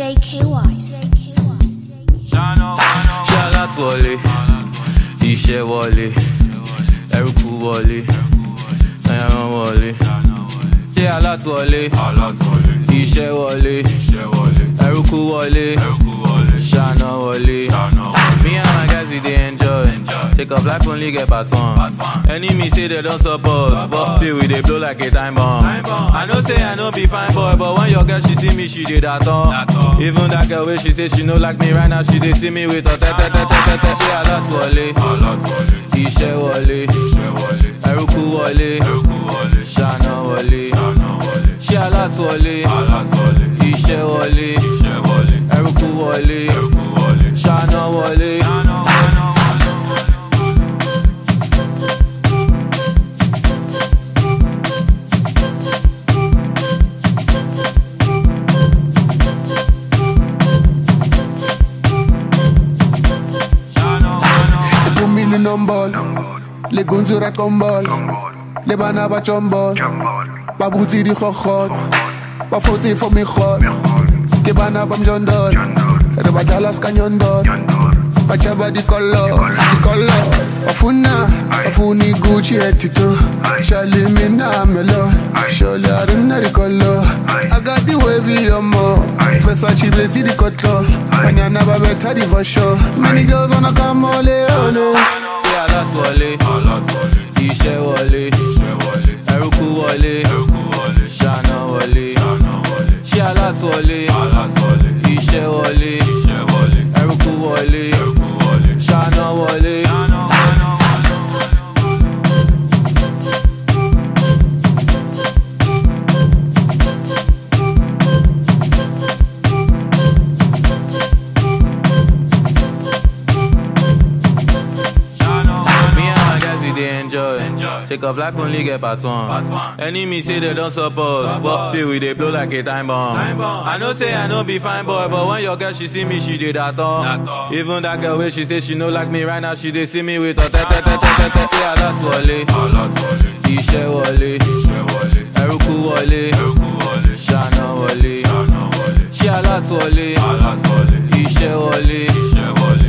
JK Wise. ṣé alátúwọlé iṣẹ́ wọlé ẹrúkú wọlé ẹran wọlé ṣé alátúwọlé iṣẹ́ wọlé ẹrúkú wọlé ṣáná wọlé. Me and my guys we dey enjoy. Take up life only get part one. Enemy say they don't support, but till we dey blow like a time bomb. I know say I no be fine boy, but when your girl she see me, she dey that all. Even that girl wey she say she no like me right now, she dey see me with her tete tete tete. Ṣé alátúwọlé? Iṣẹ́ wọlé, ẹrúkú wọlé, ṣáná wọlé. Ṣé alátúwọlé? Iṣẹ́ wọlé, ẹrúkú wọlé, ṣáná wọlé. Ipumile nombol Legunzi rakombol Le bana ba chombol Ba butsi di khokhot Ba fotsi for mi khot Ke bana ba mjondol Re ba jala ska nyondol Ba chaba di kollo Di kollo Bafuna Bafuni Gucci etito Shali mina melo Sholi arina di kollo I got the wavy yomo Versace bleti di kotlo Banyana ba beta di for sure Many girls wanna come ole ole Ṣé alátúwọlé? Iṣẹ́ wọlé, ẹrúkú wọlé, ṣáná wọlé. Ṣé alátúwọlé? Iṣẹ́ wọlé, ẹrúkú wọlé, ṣáná wọlé. Me and my guys we dey enjoy. Take off life only get part one. Enemy say they don't support, but till we dey blow like a time bomb. I know say I no be fine boy, but when your girl she see me, she dey that all. Even that girl wey she say she no like me right now, she dey see me with her tete tete tete. Ṣé alátúwọlé? Iṣẹ́ wọlé, ẹrúkú wọlé, ṣáná wọlé. Ṣé alátúwọlé? Iṣẹ́ wọlé,